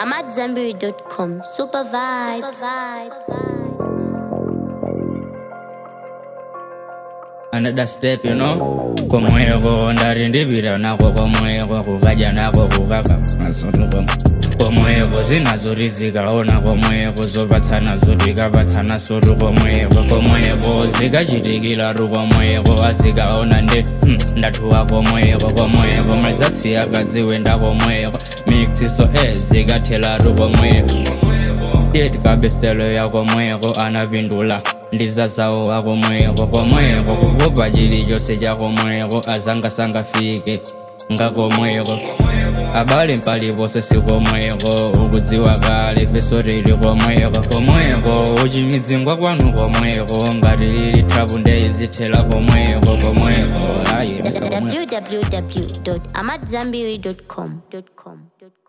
I'm at Zenberry.com. Super vibes. another step you know komweko ndari ndivira nako komweko kukaja nako kukaka masoluko komweko zinazorizikaona komweko zopatsana zotikapatsana sotu komweko komweko zikachitikila ru komweko azikaona ndi mm, ndathuwa komweko komweko mlizatsiyakadziwenda komweko miksiso e zikathela ru komweko Kid kabestelo ya komweko anapindula ndizazawo wakomweko komweko kukupa chili chose cha komweko azanga sangafike ngakomweko abale mpaliponse sikomweko ukudziwa kale feso lili komweko komweko uchimidzingwa kwanu komweko ngati lili trapu ndeyizithela komweko komweko ayi komweko www.amatzambiri.com.